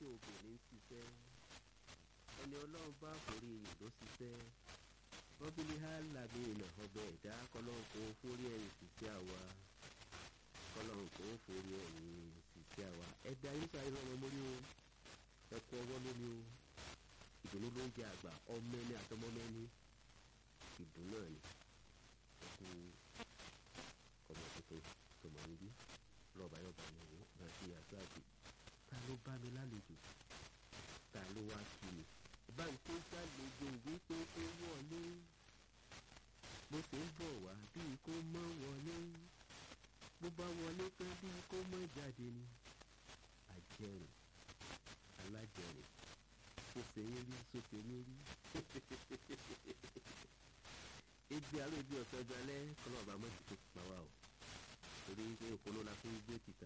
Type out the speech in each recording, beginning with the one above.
obìnrin ń ṣiṣẹ́ ẹni ọlọ́run bá forí yìí ló ṣiṣẹ́ rọ́bìlì hàlàmì ìnà ọbẹ̀ ẹ̀dá kọlọ́run kò forí ẹ̀yìn ṣiṣẹ́ àwa kọlọ́run kò forí ẹ̀yìn ṣiṣẹ́ àwa ẹ̀dá yín sáré lọ́mọ mórí o ẹ̀kọ́ ọwọ́ lómi o ìdùnnú ló ń jẹ àgbà ọmọ ẹni àtọmọ ẹni ìdùnnú náà ni ẹkú ọmọ tuntun tó mọ̀ níbí lọ́ọ̀bá yọ̀bá ni wò bá ti yàtọ̀ àti ta ló bá mi lálejò ta ló wá kí mi bá ń tó ṣàlejò wípé kó wọlé mo sì ń bọ̀ wá bíi kó mọ́ wọlé bó bá wọlé tán bíi kó mọ́ jáde ni àjẹrìn alájẹrìn sọsẹ yín rí sọsẹ yín rí ebi aró ebi ọ̀sẹ̀ ọjọ́ alẹ́ kọ́nà ọba mọ́tì tó pa wá o torí pé òpónà la fi ń gbé títà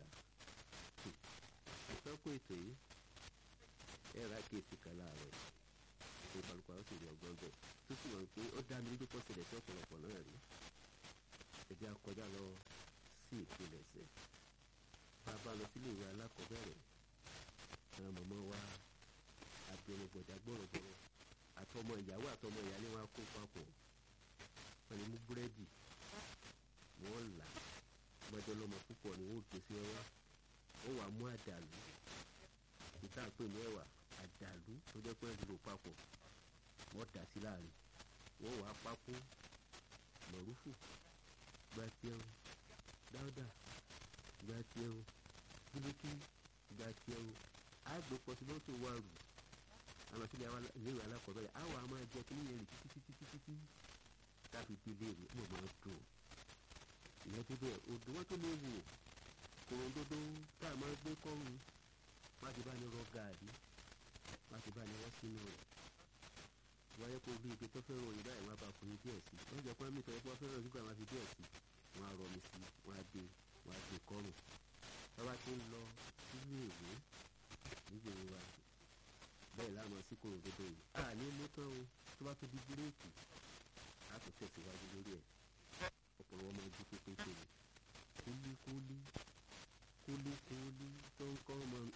ìfẹ́ kó ètò yìí ẹ ra kéèsì kan láàárọ̀ yìí tó kálukú àwọn sì rí ọgbọ́n bẹ́ẹ̀ tó sì wọ̀n pé ó dá mi lójú pọ̀ sílẹ̀ sí ọ̀pọ̀lọpọ̀ náà rí ẹ̀jẹ̀ akọjá lọ sí ìpilẹ̀ṣẹ̀ bàbá lọ sílé ìwé alákọ̀ọ́bẹ̀rẹ̀ àwọn mọ̀mọ́ wa abirùn gbọ̀dá gbọ̀rọ̀gbọ̀rọ̀ àtọmọ ìyàwó àtọmọ ìyálé wọn kó papọ̀ wọn ni mú búrẹ́dì wọn là gbọdọ lọmọ púpọ̀ ni wọn ò gbé sí ọwọ́ ó wàá mú àdàlú ìta pè ní ẹ̀wà àdàlú tó jẹ́ pé ẹ̀dùn lò papọ̀ wọ́n dà sí láàrin wọ́n wàá pákó mọ̀rúfù gbàtíẹ̀ o dáúdà gbàtíẹ̀ o bílíkì gbàtíẹ̀ o àgbẹ̀ pọtimọ́tò wà rù àwọn sílẹ̀ ìléwé alákọ̀ọ́bẹ̀rẹ̀ àwọn àmọ́ ẹ̀jẹ̀ kí nìyẹn rì títí títí títí káfí bí léèrè mọ̀ mọ́ dùn ìyẹn tó bẹ́ẹ̀ odò wọn tó lè wò kòròdodo tá a máa gbé kọ́run má ti bá ní rọ gààrí má ti bá ní rọ sínú rẹ̀ wáyé kó bí ibi tó fẹ́ ròyìn báyìí wọn bá fún yín díẹ̀ sí wọ́n jẹ́ pé mi tọ́ ẹ pé wọ́n fẹ́ ròyìn nígbà wọn fi díẹ̀ sí wọn á rọ mi sí wọn á gbé wọn á gbé kọ́run bàbá ti ń lọ sílé ìwé nígbèrè wa bẹ́ẹ̀ láwọn sí kòròdodo yìí a ní mú tán o tó bá tó di búréèkì a tó tẹ̀síwájú lórí ẹ̀ ọ̀pọ̀lọpọ̀ máa ju pépé tèmi kúlíkúlí kúlíkúlí tó ń kọ́ ọmọ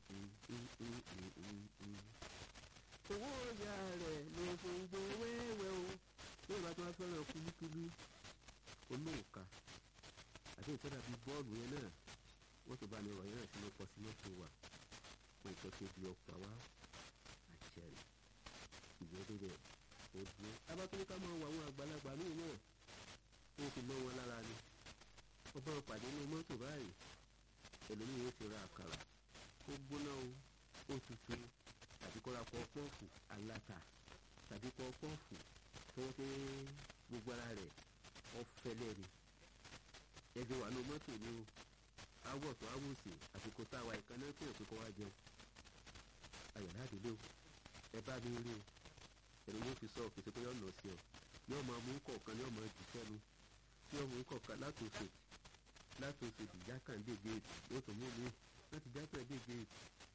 owó ọjà rẹ̀ ló fún gbó wẹ́wẹ́ o bí ìbá tó wá fẹ́ràn kúlíkúlí olóòka àti ìtọ́jà bíi bọ́ọ̀lù yẹn náà wọ́n tó bá ní ọ̀rọ̀ yẹn náà sínú pọ̀ sínú tó wà fún ìtọ́jú bí ọ̀pá wá àjẹrì ìgbẹ́dẹ́ bẹ́ẹ̀ ó dúró. abátúndé ká máa wọ àwọn àgbàlagbà míì náà ó fi lọ́ wọn lára ni ọba pàdé inú mọ́tò báyìí ẹlòmíì yóò ti ra àkàrà ó gbóná o ó tutù tàbí kọ́ra pọ́pọ́ọ̀fù aláta tàbí pọ́pọ́ọ̀fù tó wọ́n pé gbogbo ara rẹ̀ ọ̀fẹ́lẹ́ ni ẹgbẹ́ wà ní mọ́tò ni o awọ tó awòsì àsìkò tá a wà ìkànnì tó yẹ kó wá jẹun ayọ̀dá àdúgbò ẹ bá mi rí o ẹ̀rọ yóò fi sọ òkèsè pé yóò nà sí ọ yóò máa mú kọ̀ọ̀kan yóò máa jù sẹ́nu yóò mú kọ̀ọ̀kan látòsè látòsè ìjákàndé géètì yóò tó mú mi láti jákàndé géètì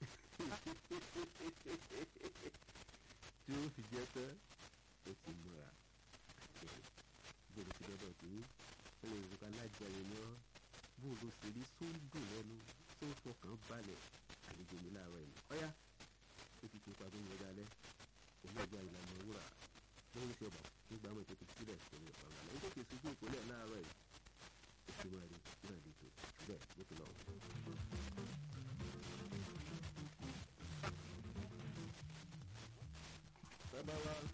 tí ó fi jẹ́ tán ó ti múra bóòlù ti dọ́dọ̀ tó ó lè rúkọ alájẹrin ní ọ́ bóòlù sì rí sóńdò lẹ́nu tó fọkàn balẹ̀ àlejò mi láàárọ̀ yìí ọ̀yá ó ti tó padà ní ọjà alẹ́ olóògbé ìlànà wúrà lórí iṣẹ́ ọ̀bà nígbà mọ̀ ìtòkè sílẹ̀ sórí ọ̀pá ọ̀gá lẹ́yìn tó kè sí ojú ìpínlẹ̀ láàárọ̀ yìí ó ti máa rí náà lè tó bẹ́ẹ̀ bó ti lọ. bàbá wa